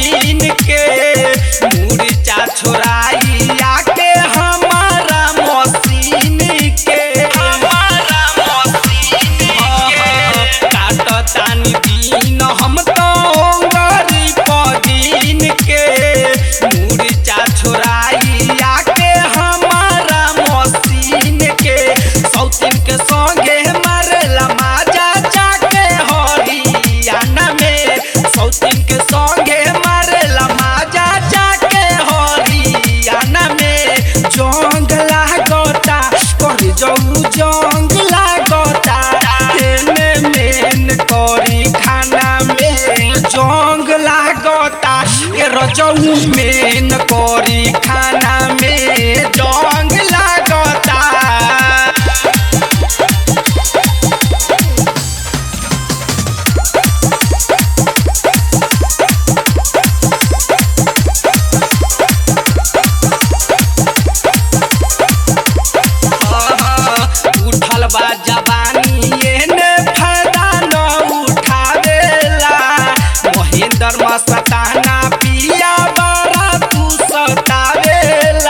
पदीन के मुर्चा छोराई आके हमारा मशीन के हमारा मशीन के काटतानी दिन हम तो गरी पदीन के मुर्चा छोराई आके हमारा मशीन के सौतीन के संगे मारेला माजा जाके हरियाणा में सौतीन के संगे मारेला माजा जाके हरियाणा में जंग लागता कर जाऊ जंग लागता एने मेन करी खाना में जंग लागता ए रजऊ मेन करी खाना में जंग लागता उठल बा जवानी एने फायदा न उठावेला महेंद्र मस्ताना पिया बड़ा तू सतावेला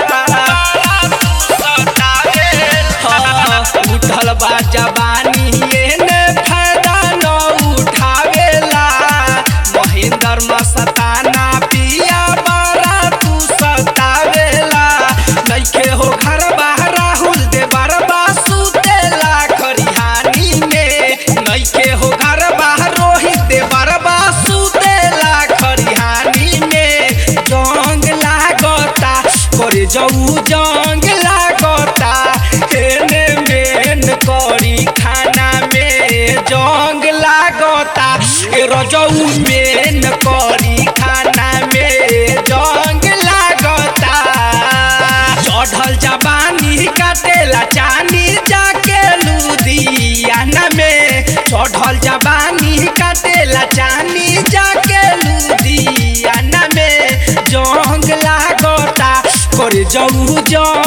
हाँ, उठल बा जवानी एने फायदा न उठावेला महेंद्र मस्ताना पिया बड़ा तू सतावेला नइखे हो घर बाहर राहुल दे बरबा सुतेला खरिहानी में नइखे हो घर बाहर रोहित दे बरबा सुतेला खरिहानी में जंग लागता करे जाऊ जंग लागता एने मेन करी खाना में जंग लागता ए रजऊ मेन करी खाना में जंग लागता चढ़ल जवानी काटेला चानी जाके लुधियाना में चढ़ल जवानी काटेला चानी जाके लुधियाना में जंग लागता कर जाऊ जंग